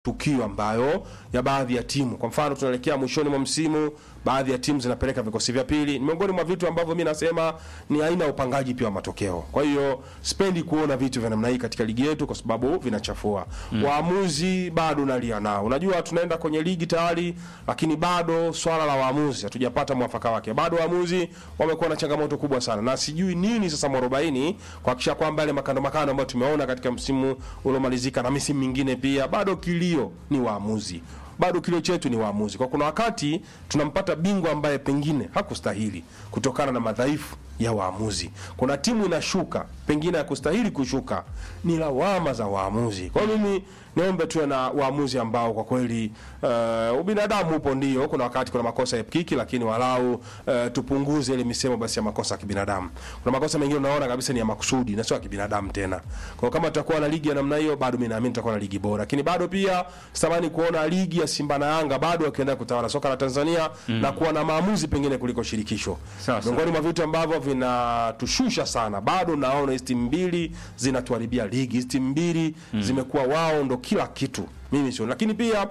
tukio ambayo ya baadhi ya timu. Kwa mfano, tunaelekea mwishoni mwa msimu, baadhi ya timu zinapeleka vikosi vya pili. Ni miongoni mwa vitu ambavyo mimi nasema ni aina ya upangaji pia wa matokeo. Kwa hiyo sipendi kuona vitu vya namna hii katika ligi yetu, kwa sababu vinachafua waamuzi. Bado nalia nao, unajua tunaenda kwenye ligi tayari, lakini bado swala la waamuzi hatujapata mwafaka wake. Bado waamuzi wamekuwa na changamoto kubwa sana, na sijui nini sasa mwarobaini kuhakikisha kwamba yale makando makando ambayo tumeona katika msimu uliomalizika na misimu mingine pia, bado kilio ni waamuzi bado kilio chetu ni waamuzi. Kwa kuna wakati tunampata bingwa ambaye pengine hakustahili kutokana na madhaifu ya waamuzi. Kuna timu inashuka pengine hakustahili kushuka, ni lawama za waamuzi. Kwa hiyo mimi niombe tuwe na waamuzi ambao kwa kweli uh, ubinadamu upo, ndio kuna wakati kuna makosa ya kiki, lakini walau uh, tupunguze ile misemo basi ya makosa ya kibinadamu. Kuna makosa mengine unaona kabisa ni ya makusudi na sio ya kibinadamu tena. Kwa hiyo kama tutakuwa na ligi ya namna hiyo, bado mimi naamini tutakuwa na ligi bora, lakini bado pia sitamani kuona ligi ya Simba na Yanga bado wakiendelea kutawala soka la Tanzania na kuwa na maamuzi pengine kuliko shirikisho. Sawa, sawa. Miongoni mwa vitu ambavyo vinatushusha sana, bado naona hizi timu mbili zinatuharibia ligi. Hizi timu mbili zimekuwa wao ndo kila kitu, mimi sio. Lakini pia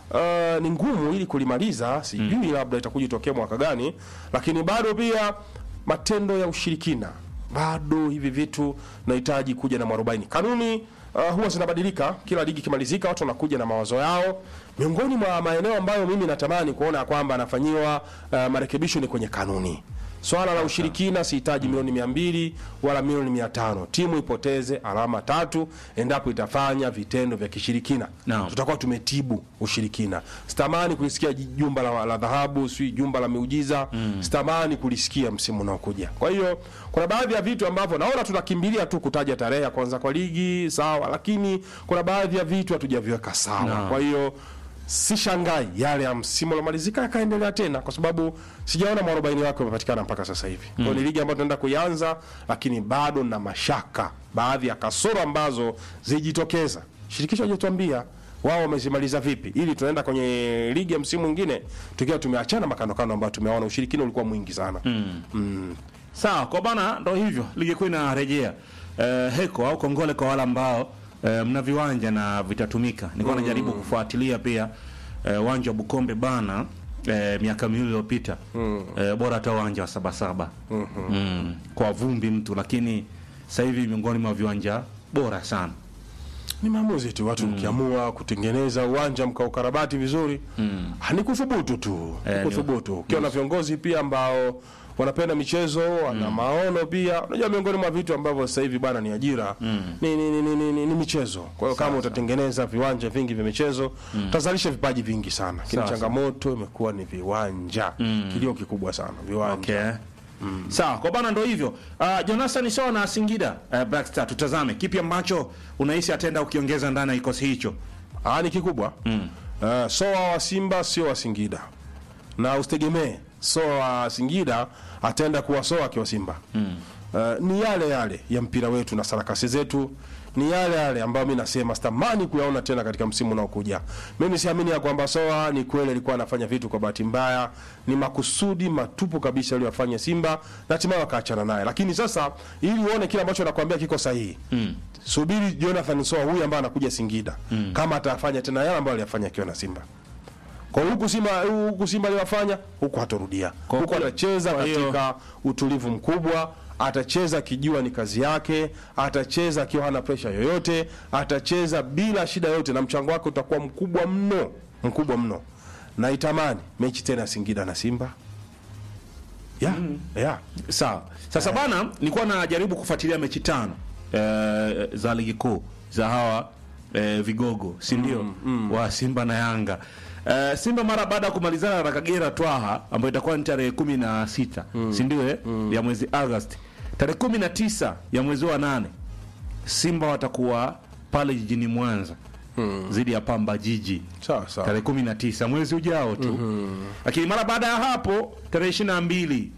uh, ni ngumu ili kulimaliza, sijui labda itakuja itokea mwaka gani, lakini bado pia matendo ya ushirikina bado hivi vitu nahitaji kuja na mwarobaini. Kanuni uh, huwa zinabadilika kila ligi ikimalizika, watu wanakuja na mawazo yao. Miongoni mwa maeneo ambayo mimi natamani kuona kwamba anafanyiwa uh, marekebisho ni kwenye kanuni. Swala la ushirikina sihitaji milioni mia mbili wala milioni mia tano timu ipoteze alama tatu endapo itafanya vitendo vya kishirikina Naam. tutakuwa tumetibu ushirikina. Sitamani kulisikia ji- jumba la, la dhahabu si jumba la miujiza sitamani kulisikia msimu unaokuja. Kwa hiyo kuna baadhi ya vitu ambavyo naona tunakimbilia tu kutaja tarehe ya kwanza kwa ligi sawa, lakini kuna baadhi ya vitu hatujaviweka sawa. Naam. Kwa hiyo si shangai yale ya msimu uliomalizika yakaendelea tena, kwa sababu sijaona mwarobaini wake umepatikana mpaka sasa hivi. Kwa hiyo ni ligi ambayo tunaenda kuianza, lakini bado na mashaka, baadhi ya kasoro ambazo zijitokeza. Shirikisho hajatuambia wao wamezimaliza vipi, ili tunaenda kwenye ligi ya msimu mwingine tukiwa tumeachana makandokando ambayo tumeona ushirikina ulikuwa mwingi sana. Sawa, kwa bana, ndo hivyo ligi kuu inarejea. Eh, heko au kongole kwa wale ambao eh, mna viwanja na vitatumika. Nilikuwa najaribu kufuatilia pia eh, uwanja wa Bukombe bana eh, miaka miwili iliyopita eh, bora hata uwanja wa Sabasaba mm, kwa vumbi mtu, lakini sasa hivi miongoni mwa viwanja bora sana. Ni maamuzi tu, watu mkiamua kutengeneza uwanja mkaukarabati vizuri mm. ni kuthubutu tu, Eh, ni kuthubutu. Ukiwa na viongozi pia ambao wanapenda michezo, wana maono pia. Unajua, miongoni mwa vitu ambavyo sasa hivi bana ni ajira ni, ni, ni, ni, ni, ni, ni michezo. Kwa hiyo kama utatengeneza viwanja vingi vya michezo utazalisha vipaji vingi sana, lakini Sawa, changamoto imekuwa ni viwanja, kilio kikubwa sana viwanja. Okay. Sawa, kwa bana ndo hivyo. Uh, Jonathan sawa na Singida uh, Black Star, tutazame kipi ambacho unahisi ataenda ukiongeza ndani ya kikosi hicho. Ah, ni kikubwa mm. Uh, soa wa Simba sio wa Singida, na usitegemee soa wa Singida ataenda kuwa soa akiwa Simba mm. Uh, ni yale yale ya mpira wetu na sarakasi zetu ni yale yale ambayo mi nasema sitamani kuyaona tena katika msimu unaokuja. Mimi siamini ya kwamba Soa ni kweli alikuwa anafanya vitu kwa bahati mbaya, ni makusudi matupu kabisa aliyofanya Simba na hatimaye wakaachana naye. Lakini sasa ili uone kile ambacho nakwambia kiko sahihi mm. subiri Jonathan Soa huyu ambaye anakuja Singida mm. kama atafanya tena yale ambayo aliyafanya akiwa na Simba kwa huku Simba huku Simba aliyofanya huku hatorudia. Kwa Huku kule- atacheza kwa hiyo- katika utulivu mkubwa, atacheza akijua ni kazi yake, atacheza akiwa hana presha yoyote, atacheza bila shida yoyote, na mchango wake utakuwa mkubwa mno, mkubwa mno. Naitamani mechi tena ya Singida na Simba ya ya Sawa. Sasa bana, nilikuwa najaribu kufuatilia mechi tano eh, za ligi kuu za hawa eh, vigogo, si ndio? Wa Simba na Yanga. Eh, Simba mara baada ya kumalizana na Kagera Twaha ambayo itakuwa ni tarehe kumi na sita si ndio eh? ya mwezi Agosti. Tarehe kumi na tisa ya mwezi wa nane Simba watakuwa pale jijini Mwanza dhidi ya Pamba Jiji sawa sawa. tarehe kumi na tisa mwezi ujao tu lakini mara baada ya hapo tarehe ishirini na mbili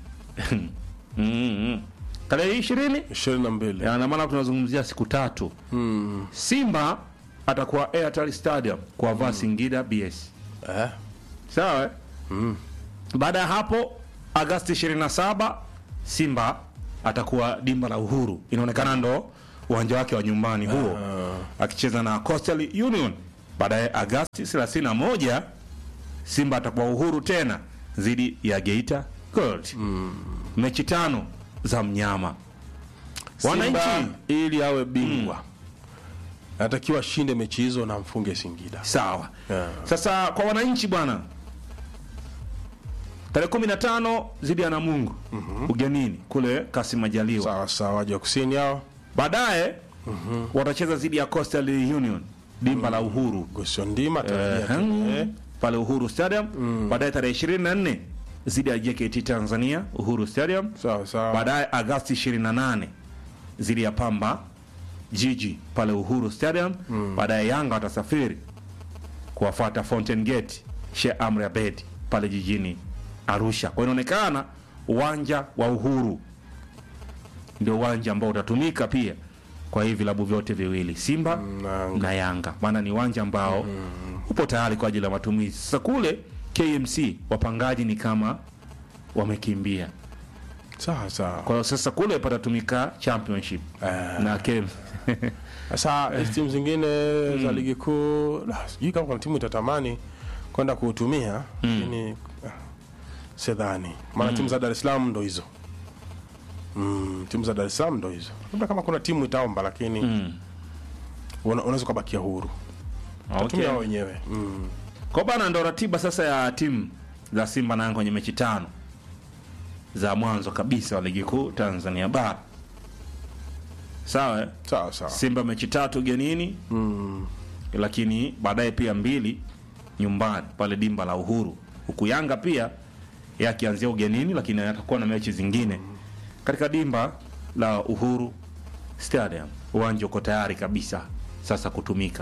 tarehe ishirini ishirini na mbili na maana tunazungumzia siku tatu Simba atakuwa Airtel Stadium kuwavaa Singida BS eh? sawa eh? baada ya hapo Agasti 27 Simba atakuwa dimba la Uhuru, inaonekana ndo uwanja wake wa nyumbani huo, akicheza na Coastal Union baadaye Agasti 31 Simba atakuwa uhuru tena dhidi ya Geita Gold. Mechi tano za mnyama. Simba Wananchi ili awe bingwa anatakiwa ashinde mechi hizo na mfunge Singida. sawa. Yeah. Sasa kwa wananchi bwana, tarehe 15 dhidi ya Namungo ugenini kule Kasim Majaliwa. Sawa sawa, waje wa kusini hao Baadaye watacheza dhidi ya Coastal Union dimba la Uhuru Gosio Ndima tarajia tu, Ehem. eh. pale Uhuru Stadium. Baadaye tarehe 24 dhidi ya JKT Tanzania Uhuru Stadium. Sawa sawa. Baadaye Agasti 28 dhidi ya Pamba Jiji pale Uhuru Stadium. Baadaye Yanga watasafiri kuwafuata Fountain Gate Sheikh Amri Abeid pale jijini Arusha. Kwa inaonekana uwanja wa Uhuru ndio uwanja ambao utatumika pia kwa hivi vilabu vyote viwili Simba na- na Yanga, maana ni uwanja ambao upo tayari kwa ajili ya matumizi. Sasa kule KMC wapangaji ni kama wamekimbia, Sawa sawa. kwa hiyo sasa kule patatumika championship Eh. na KMC Sasa hizi timu zingine za ligi kuu la, sijui kama kuna timu itatamani kwenda kuutumia lakini ah, sidhani, maana timu za Dar es Salaam ndo hizo mm, timu za Dar es Salaam ndo hizo, labda kama kuna timu itaomba, lakini una- unaweza ukabakia huru okay. tumia wao wenyewe mm. Kwa bana, ndo ratiba sasa ya timu za Simba na Yanga kwenye mechi tano za mwanzo kabisa wa ligi kuu Tanzania bara. Sawa, eh? Sawa sawa. Simba mechi tatu ugenini Mm. lakini baadaye pia mbili nyumbani pale dimba la Uhuru, huku Yanga pia yakianzia ugenini, lakini atakuwa na mechi zingine katika dimba la Uhuru Stadium. Uwanja uko tayari kabisa sasa kutumika.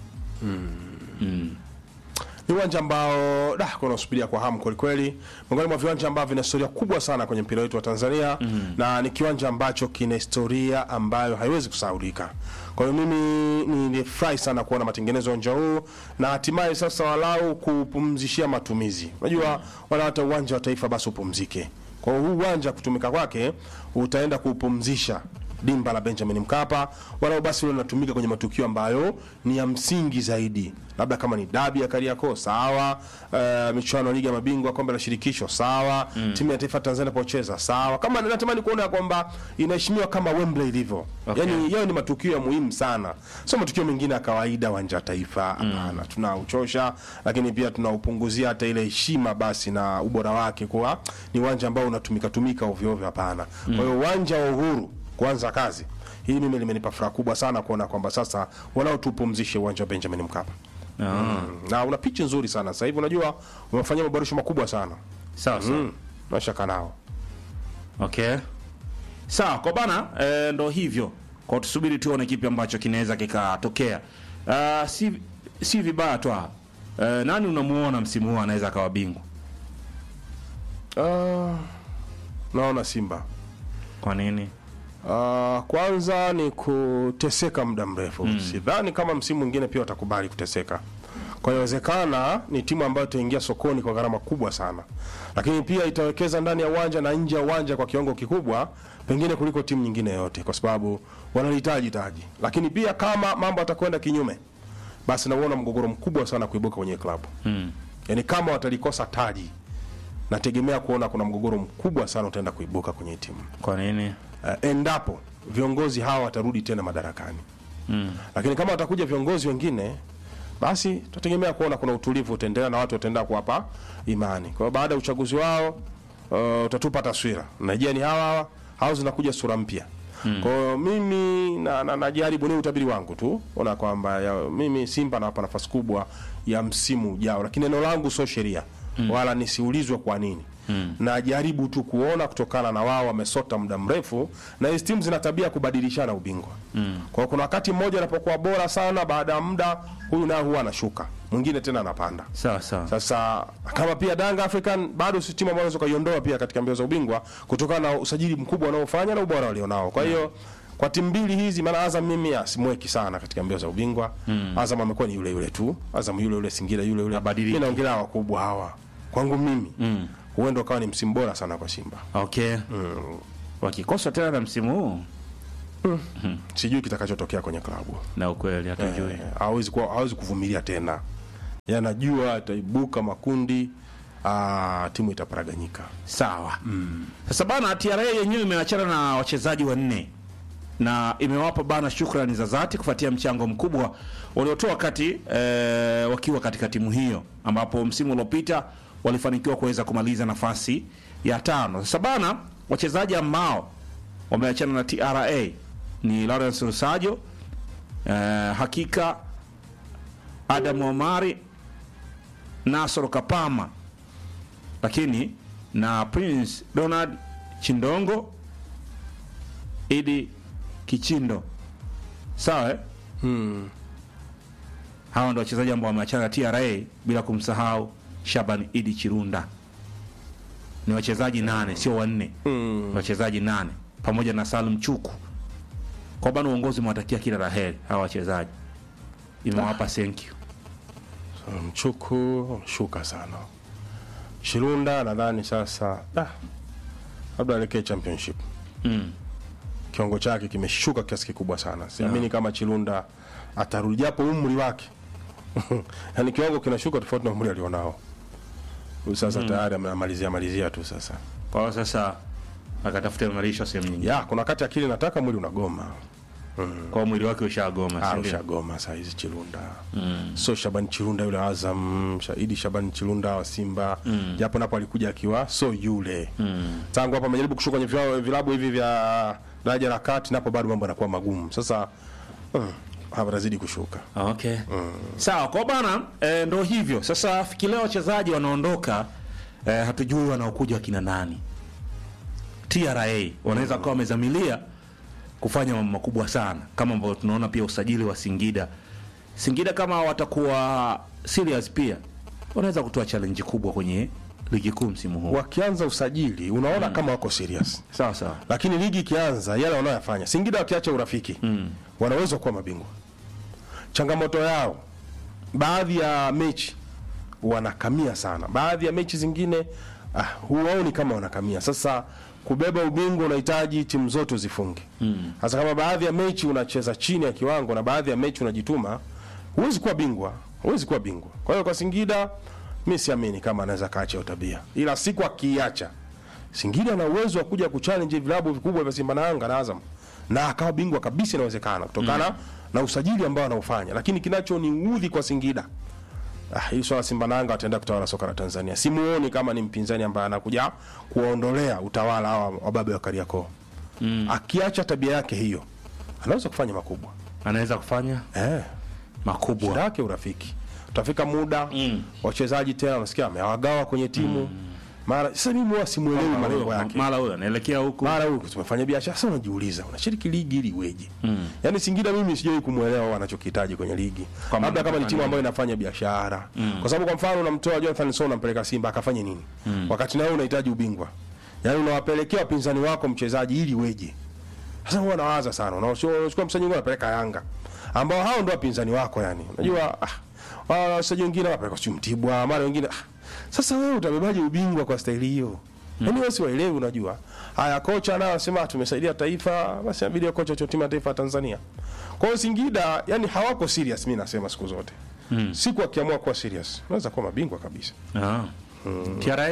Mm. Ni uwanja ambao da kuna usubiria kwa hamu kweli kweli, miongoni mwa viwanja ambavyo vina historia kubwa sana kwenye mpira wetu wa Tanzania na ni kiwanja ambacho kina historia ambayo haiwezi kusahaulika. Kwa hiyo mimi nilifurahi sana kuona matengenezo ya uwanja huu na hatimaye sasa walau kupumzishia matumizi. Unajua wala hata uwanja wa taifa basi upumzike. Kwa hiyo huu uwanja kutumika kwake utaenda kuupumzisha dimba la Benjamin Mkapa, walau basi leo linatumika kwenye matukio ambayo ni ya msingi zaidi, labda kama ni dabi ya Kariakoo sawa, uh, michuano ya ligi ya mabingwa, kombe la shirikisho sawa, timu ya taifa Tanzania pocheza sawa, kama natamani kuona kwamba inaheshimiwa kama Wembley ilivyo. Okay. Yani yao ni matukio ya muhimu sana, sio matukio mengine ya kawaida. Uwanja wa taifa hapana, tunauchosha, lakini pia tunaupunguzia hata ile heshima basi na ubora wake, kuwa ni uwanja ambao unatumika tumika ovyo ovyo, hapana. Kwa hiyo uwanja wa Uhuru kuanza kazi hii, mimi limenipa furaha kubwa sana kuona kwamba sasa wanao tupumzishe uwanja wa Benjamin Mkapa. Ah. Mm. na una pichi nzuri sana sasa hivi, unajua umefanyia maboresho makubwa sana Sawa sawa. mm. nashaka nao Okay. Sawa, kwa bana e, ndo hivyo. Kwa tusubiri tuone kipi ambacho kinaweza kikatokea. Uh, si si vibaya tu. Uh, nani unamuona msimu huu anaweza akawa bingwa? Ah, naona Simba Kwa nini? Ah, kwanza ni kuteseka muda mrefu. Sidhani kama msimu mwingine pia watakubali kuteseka. Kwa hiyo inawezekana ni timu ambayo itaingia sokoni kwa gharama kubwa sana, lakini pia itawekeza ndani ya uwanja na nje ya uwanja kwa kiwango kikubwa, pengine kuliko timu nyingine yoyote, kwa sababu wanalihitaji taji. Lakini pia kama mambo atakwenda kinyume, basi nauona mgogoro mkubwa sana kuibuka kwenye klabu Mm. yaani kama watalikosa taji, nategemea kuona kuna mgogoro mkubwa sana utaenda kuibuka kwenye timu Kwa nini? uh, endapo viongozi hawa watarudi tena madarakani Mm. lakini kama watakuja viongozi wengine basi tutategemea kuona kuna utulivu utaendelea na watu wataendelea kuwapa imani kwa hiyo baada ya uchaguzi wao uh, utatupa taswira najia ni hawa hawa hao zinakuja sura mpya kwa hiyo mimi na, na, najaribu ni utabiri wangu tu ona kwamba ya- mimi simba nawapa nafasi kubwa ya msimu ujao lakini neno langu sio sheria wala nisiulizwe kwa nini najaribu tu kuona kutokana na wao wamesota muda mrefu na hizi timu zina tabia ya kubadilishana ubingwa kwa hiyo kuna wakati mmoja anapokuwa bora sana baada ya muda huyu naye huwa anashuka mwingine tena anapanda Sawa sawa. sasa kama pia Danga African bado si timu ambayo unaweza kuiondoa pia katika mbio za ubingwa kutokana na usajili mkubwa wanaofanya na ubora walionao. Kwa hiyo kwa timu mbili hizi, maana Azam mimi ah, simweki sana katika mbio za ubingwa. Azam amekuwa ni yule yule tu, Azam yule yule, Singida yule yule. Habadiliki. Mimi naongelea wakubwa hawa, kwangu mimi huenda ukawa ni msimu bora sana kwa Simba. Okay. Wakikosa tena na msimu huu sijui kitakachotokea kwenye klabu na ukweli hatujui Eh, hawezi kuwa hawezi kuvumilia tena yanajua ataibuka makundi ah, timu itaparaganyika sawa sasa bana TRA yenyewe imeachana na wachezaji wanne na imewapa bana shukrani za dhati kufuatia mchango mkubwa waliotoa wakati eh, wakiwa katika timu hiyo ambapo msimu uliopita walifanikiwa kuweza kumaliza nafasi ya tano sasa bana wachezaji ambao wameachana na TRA ni Lawrence Rusajo eh, hakika Adam Omari Nasoro Kapama lakini na Prince Donald Chindongo Idi Kichindo sawa eh? hawa ndio wachezaji ambao wameachana na TRA bila kumsahau Shaban Idi Chirunda ni wachezaji nane sio wanne Ni wachezaji nane pamoja na Salum Chuku kwa bana uongozi umewatakia kila la heri hawa wachezaji imewapa thank you mchuku shuka sana shirunda nadhani sasa ah, labda aelekee championship mm. kiwango chake kimeshuka kiasi kikubwa sana siamini kama chirunda atarudi japo umri wake yani kiwango kinashuka tofauti na umri alionao huyu sasa tayari amemalizia malizia tu sasa kwa hiyo sasa akatafuta imarisho sehemu nyingine ya kuna wakati akili nataka mwili unagoma kwa mwili wake ushagoma si ndio? ushagoma saa hizi chirunda so shaban chirunda yule azam shaidi shaban chirunda wa simba japo napo alikuja akiwa so yule tangu hapo amejaribu kushuka kwenye vilabu- vilabu hivi vya daraja la kati napo bado mambo yanakuwa magumu sasa mm, hapa atazidi kushuka Okay. Sawa, kwa bana e, ndo hivyo. Sasa fikiria wachezaji wanaondoka e, hatujui wanaokuja wakina nani. TRA wanaweza kuwa wamezamilia kufanya mambo makubwa sana kama ambavyo tunaona pia usajili wa Singida. Singida kama watakuwa serious pia wanaweza kutoa challenge kubwa kwenye ligi kuu msimu huu. wakianza usajili unaona kama wako serious Sawa sawa. lakini ligi ikianza yale wanayoyafanya singida wakiacha urafiki wanaweza kuwa mabingwa changamoto yao baadhi ya mechi wanakamia sana baadhi ya mechi zingine ah, huwaoni kama wanakamia sasa kubeba ubingwa unahitaji timu zote zifunge sasa kama baadhi ya mechi unacheza chini ya kiwango na baadhi ya mechi unajituma huwezi kuwa bingwa huwezi kuwa bingwa kwa hiyo kwa singida mi siamini kama anaweza kaacha hiyo tabia ila siku akiiacha Singida ana uwezo wa kuja kuchallenge vilabu vikubwa vya Simba na Yanga na Azam na akawa bingwa kabisa, inawezekana kutokana na usajili ambao anaufanya, lakini kinachoniudhi kwa Singida ah, hii swala Simba na Yanga wataenda kutawala soka la Tanzania. Simuoni kama ni mpinzani ambaye anakuja kuwaondolea utawala hawa wababe wa Kariakoo. Akiacha tabia yake hiyo, anaweza kufanya makubwa Anaweza kufanya eh makubwa. shida yake urafiki. Utafika muda wachezaji tena unasikia amewagawa kwenye timu mara. Sasa mimi huwa simuelewi malengo yake Mara huyo anaelekea huku. mara huku tumefanya biashara sasa, unajiuliza unashiriki ligi ili iweje? Mm. Yaani Singida mimi sijui kumwelewa wanachokihitaji kwenye ligi, Kwamba labda kama ni wanafanya timu ambayo inafanya biashara kwa sababu kwa mfano unamtoa Jonathan Sow unampeleka Simba akafanye nini? Wakati nawe unahitaji ubingwa, yaani unawapelekea wapinzani wako mchezaji ili iweje? Sasa huwa nawaza sana, unachukua unachukua mchezaji mwingine unapeleka Yanga ambao hao ndio wapinzani wako, yani unajua ah, wao wachezaji wengine wanapeleka sio Mtibwa, mara wengine ah, sasa wewe utabebaje ubingwa kwa staili hiyo? Yaani wewe siwaelewi, unajua. Haya, kocha naye anasema tumesaidia taifa, basi inabidi awe kocha wa timu ya taifa ya Tanzania. Kwa hiyo Singida, yani hawako serious, mimi nasema siku zote. Siku akiamua kuwa serious, unaweza kuwa mabingwa kabisa. Ah. TRA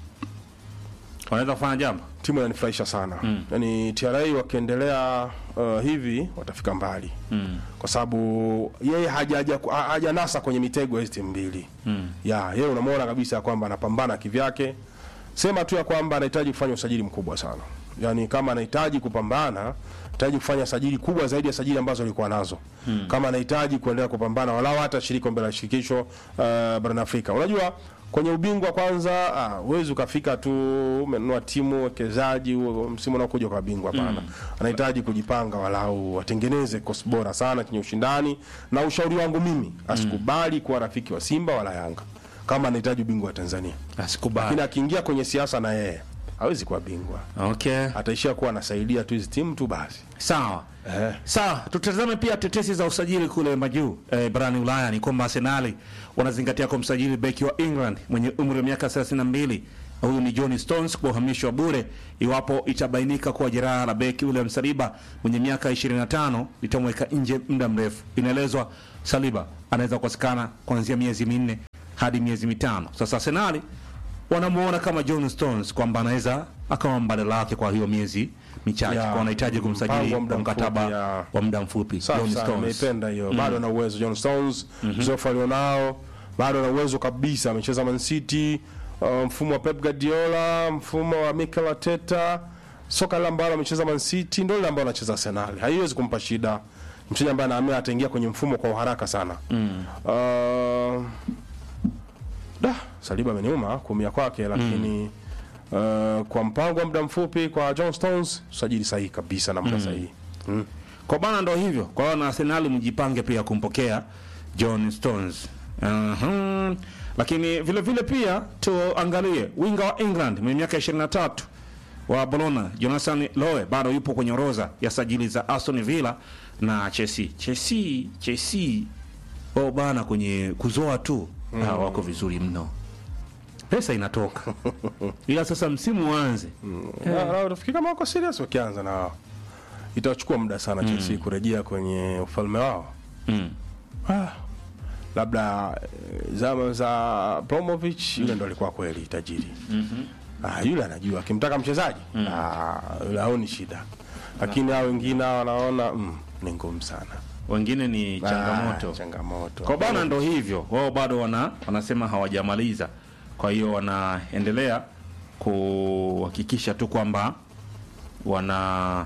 wanaweza kufanya jambo. Timu inanifurahisha sana. Yaani TRA wakiendelea uh, hivi watafika mbali. Kwa sababu yeye hajaja ha- hajanasa kwenye mitego ya hizi timu mbili. Ya, yeye unamwona kabisa kwamba anapambana kivyake. Sema tu ya kwamba anahitaji kufanya usajili mkubwa sana. Yaani kama anahitaji kupambana, anahitaji kufanya sajili kubwa zaidi ya sajili ambazo alikuwa nazo. Kama anahitaji kuendelea kupambana walau hata shirika kombe la shirikisho uh, barani Afrika. Unajua kwenye ubingwa kwanza, ah, huwezi ukafika tu umenunua timu wekezaji huo msimu unaokuja kwa bingwa hapana. Anahitaji kujipanga walau atengeneze kosi bora sana chenye ushindani, na ushauri wangu mimi asikubali kuwa rafiki wa Simba wala Yanga kama anahitaji ubingwa wa Tanzania. Asikubali. Lakini akiingia kwenye siasa na yeye hawezi kuwa bingwa, Okay. ataishia kuwa anasaidia tu hizi timu tu basi. Sawa. Eh. Sawa, tutazame pia tetesi za usajili kule majuu eh, barani Ulaya. Ni kwamba Arsenali wanazingatia kumsajili beki wa England mwenye umri wa miaka 32 huyu ni John Stones kuhamishwa bure iwapo itabainika kuwa jeraha la beki William Saliba mwenye miaka 25 litamweka nje muda mrefu. Inaelezwa Saliba anaweza kukosekana kuanzia miezi minne hadi miezi mitano. Sasa Arsenal wanamuona kama John Stones kwamba anaweza akawa mbadala wake kwa hiyo miezi michache, Ya, kwa wanahitaji kumsajili mpango wa muda kwa mkataba mfupi, ya. wa muda mfupi. Safi John sana, Stones nimeipenda hiyo. Bado ana uwezo John Stones, uzoefu alionao, bado ana uwezo kabisa. Amecheza Man City, uh, mfumo wa Pep Guardiola, mfumo wa Mikel Arteta, soka lile ambalo amecheza Man City ndio lile ambalo anacheza Arsenal. Haiwezi kumpa shida. Mchezaji ambaye anaamini ataingia kwenye mfumo kwa uharaka sana. Uh, da, Saliba ameniuma kuumia kwake lakini uh, kwa mpango wa muda mfupi kwa John Stones, usajili sahihi kabisa na muda sahihi. Mm. Kwa bana ndo hivyo. Kwa hiyo na Arsenal mjipange pia kumpokea John Stones. Uhum. Lakini vile vile pia tuangalie winga wa England mwenye miaka 23 wa Bologna Jonathan Lowe bado yupo kwenye orodha ya sajili za Aston Villa na Chelsea. Chelsea, Chelsea wao bana kwenye kuzoa tu ah, wako vizuri mno. Pesa inatoka. Ila sasa msimu uanze. Na- na utafikiri kama wako serious wakianza na wao. Itachukua muda sana Chelsea kurejea kwenye ufalme wao. Mm. Ah, labda eh, zama za Bromovich yule ndo alikuwa kweli tajiri. Ah, yule anajua akimtaka mchezaji ah, yule haoni shida, lakini hao wengine hao wanaona mm, ni ngumu sana. Wengine ni changamoto. Ah, changamoto. Kwa bana ndo hivyo, wao bado wana wanasema hawajamaliza, kwa hiyo wanaendelea kuhakikisha tu kwamba wana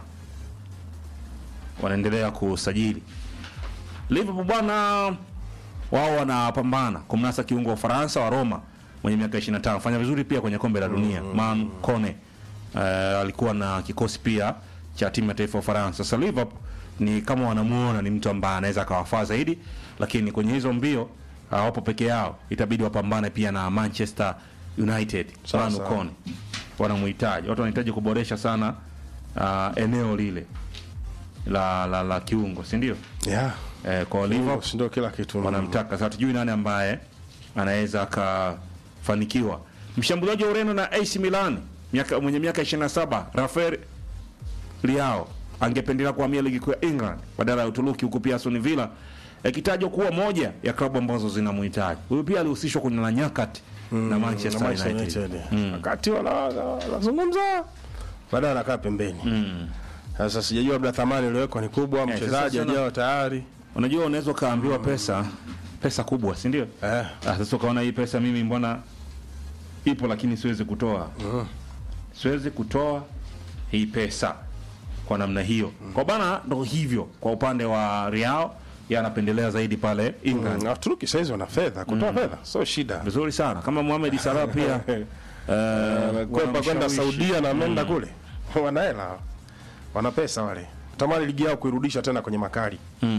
wanaendelea kusajili. Liverpool bwana, wao wanapambana kumnasa kiungo wa Ufaransa wa Roma mwenye miaka 25 fanya vizuri pia kwenye kombe la dunia Man Kone uh, alikuwa na kikosi pia cha timu ya taifa ya Ufaransa. Sasa Liverpool ni kama wanamuona ni mtu ambaye anaweza akawafaa zaidi, lakini kwenye hizo mbio hawapo peke yao, itabidi wapambane pia na Manchester United. Sawa, Manu sawa. Kone wanamhitaji, watu wanahitaji kuboresha sana uh, eneo lile la la, la kiungo, si ndio? Yeah. Eh, kwa Liverpool Si ndio kila kitu. wanamtaka sasa, tujui nani ambaye anaweza akafanikiwa. Mshambuliaji wa Ureno na AC Milan miaka, mwenye miaka 27 Rafael Leao angependelea kuhamia ligi kuu ya England badala ya Uturuki, huku pia Aston Villa ikitajwa kuwa moja ya klabu ambazo zinamhitaji. Huyu pia alihusishwa kwenye la nyakati na Manchester na Manchester United. United. Wakati wana- wana- wanazungumza baadaye anakaa pembeni. Sasa sijajua labda thamani iliyowekwa ni kubwa, mchezaji sasa ajao tayari. Unajua, unaweza ukaambiwa pesa pesa kubwa, si ndio? Eh. Ah, sasa ukaona hii pesa mimi mbona ipo lakini siwezi kutoa siwezi kutoa hii pesa kwa namna hiyo kwa bana ndo hivyo kwa upande wa Real yeye anapendelea zaidi pale England Na Waturuki saizi wana fedha, kutoa fedha sio shida. vizuri sana kama Mohamed Salah pia eh, kwenda kwenda wanamshawishi. Saudia na ameenda kule, wana hela, wana pesa wale, tamani ligi yao kuirudisha tena kwenye makali.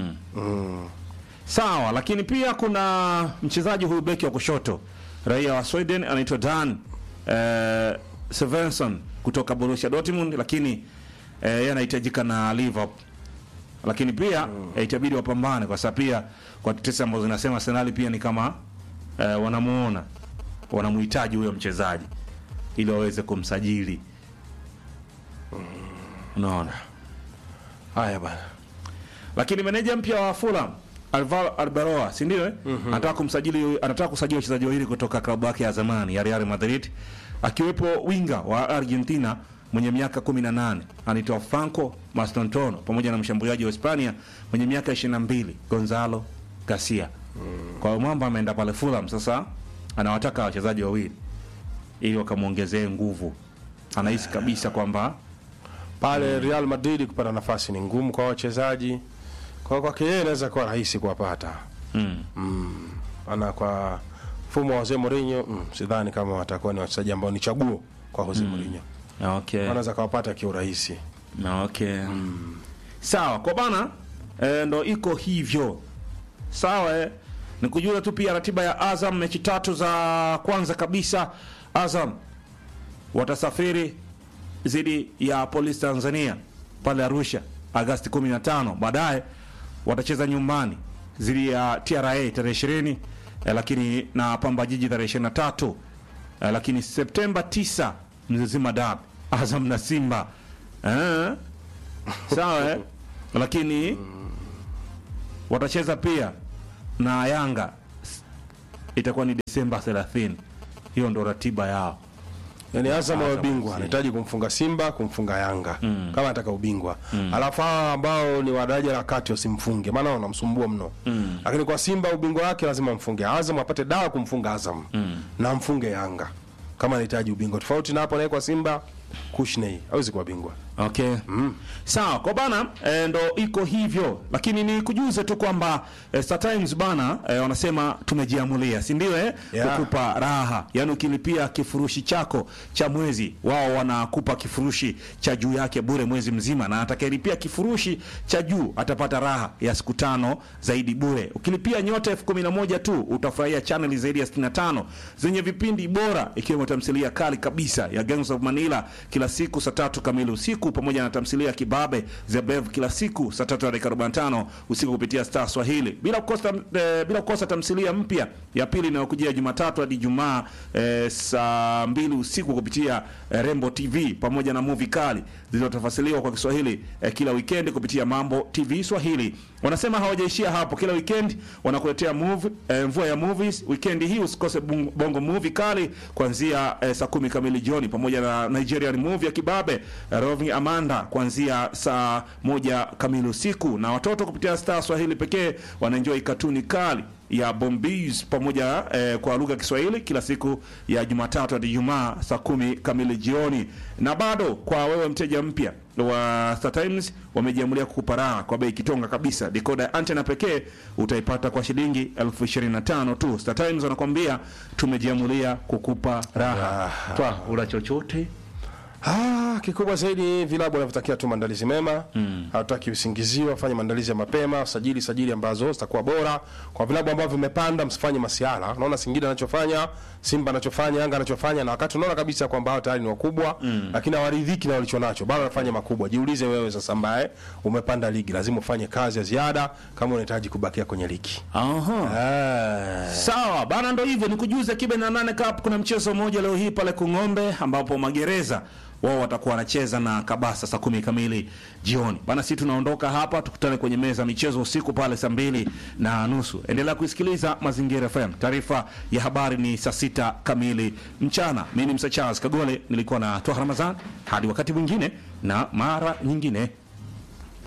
Sawa, lakini pia kuna mchezaji huyu beki wa kushoto raia wa Sweden anaitwa Dan eh, Svensson kutoka Borussia Dortmund, lakini eh, yeye anahitajika na Liverpool, lakini pia eh, itabidi wapambane kwa sababu pia kwa tetesi ambazo zinasema Arsenal pia ni kama eh, wanamuona wanamhitaji huyo mchezaji ili waweze kumsajili. Unaona? Haya bana, lakini meneja mpya wa Fulham Alvaro Arbeloa si ndio eh? anataka kumsajili anataka kusajili wachezaji wawili kutoka klabu yake ya zamani ya Real Madrid akiwepo winga wa Argentina mwenye miaka 18 anaitwa Franco Mastantuono pamoja na mshambuliaji wa Hispania mwenye miaka 22 Gonzalo Garcia. Kwa hiyo mwamba ameenda pale Fulham sasa anawataka wachezaji wawili ili wakamwongezee nguvu. Anahisi kabisa kwamba pale Real Madrid kupata nafasi ni ngumu kwa wachezaji, kwa kwake yeye inaweza kuwa rahisi kuwapata. mm, Ana kwa mfumo wa Jose Mourinho mm, sidhani kama watakuwa ni wachezaji ambao ni chaguo kwa Jose Mourinho, okay. wanaweza kawapata kiurahisi. Na okay. Sawa, kwa bana e, ndo iko hivyo. Sawa eh. Nikujua tu pia ratiba ya Azam mechi tatu za kwanza kabisa Azam watasafiri dhidi ya Polisi Tanzania pale Arusha Agasti 15. Baadaye watacheza nyumbani dhidi ya TRA tarehe 20 eh, lakini na Pamba Jiji tarehe 23 eh, lakini Septemba 9 Mzizima Dabi, Azam na Simba eh? sawa eh? lakini watacheza pia na Yanga itakuwa ni Desemba 30. Hiyo ndo ratiba yao. Yani Azam wa Azam ubingwa FC. anahitaji kumfunga Simba, kumfunga Yanga kama anataka ubingwa. Alafu hawa ambao ni wa daraja la kati wasimfunge, maana wanamsumbua mno. Lakini kwa Simba ubingwa wake lazima mfunge Azam, apate dawa kumfunga Azam na mfunge Yanga kama anahitaji ubingwa. Tofauti na hapo, naye kwa Simba Kushney hawezi kuwa bingwa. Okay. Sawa, kwa bana e, ndo iko hivyo, lakini ni kujuze tu kwamba e, Star Times bana e, wanasema tumejiamulia, si ndio eh? Yeah. Kukupa raha, yaani ukilipia kifurushi chako cha mwezi, wao wanakupa kifurushi cha juu yake bure mwezi mzima, na atakayelipia kifurushi cha juu atapata raha ya siku tano zaidi bure. Ukilipia nyota elfu kumi na moja tu utafurahia chaneli zaidi ya 65 zenye vipindi bora ikiwemo tamthilia kali kabisa ya Gangs of Manila kila siku saa tatu kamili usiku pamoja na tamthilia ya Kibabe The Bev kila siku saa tatu na dakika 45 usiku kupitia Star Swahili, bila kukosa eh, bila kukosa tamthilia mpya ya pili inayokujia Jumatatu hadi Jumaa eh, saa mbili usiku kupitia eh, Rembo TV pamoja na movie kali zilizotafasiliwa kwa Kiswahili eh, kila weekend kupitia Mambo TV Swahili. Wanasema hawajaishia hapo, kila weekend wanakuletea movie, eh, mvua ya movies. Weekend hii usikose bung- bongo movie kali kuanzia eh, saa kumi kamili jioni pamoja na Nigerian movie ya Kibabe eh, Roving Amanda kuanzia saa moja kamili usiku, na watoto kupitia Star Swahili pekee wanaenjoy katuni kali ya Bombees pamoja eh, kwa lugha ya Kiswahili kila siku ya Jumatatu hadi Ijumaa saa kumi kamili jioni. Na bado kwa wewe mteja mpya wa Star Times wamejiamulia kukupa raha kwa bei kitonga kabisa. Decoder ya antena pekee utaipata kwa shilingi elfu ishirini na tano tu. Star Times wanakwambia tumejiamulia kukupa raha. Twa ula chochote Ah, kikubwa zaidi vilabu wanavyotakia tu maandalizi mema. Hatutaki usingizio, wafanye maandalizi ya mapema, sajili sajili ambazo zitakuwa bora. Kwa vilabu ambavyo vimepanda msifanye masiala. Unaona Singida anachofanya, Simba anachofanya, Yanga anachofanya na wakati unaona kabisa kwamba hao tayari ni wakubwa, lakini hawaridhiki na walichonacho. Bado wanafanya makubwa. Jiulize wewe sasa ambaye umepanda ligi, lazima ufanye kazi ya ziada kama unahitaji kubakia kwenye ligi. Aha. Ah. Sawa bana, ndo hivyo ni kujuza kibe na nane cup. Kuna mchezo mmoja leo hii pale Kung'ombe ambapo magereza wao watakuwa wanacheza na Kabasa saa kumi kamili jioni bana. Sisi tunaondoka hapa, tukutane kwenye meza ya michezo usiku pale saa mbili na nusu. Endelea kuisikiliza Mazingira FM. Taarifa ya habari ni saa sita kamili mchana. Mimi ni Msa Charles Kagole, nilikuwa na Twaha Ramadhan. Hadi wakati mwingine na mara nyingine.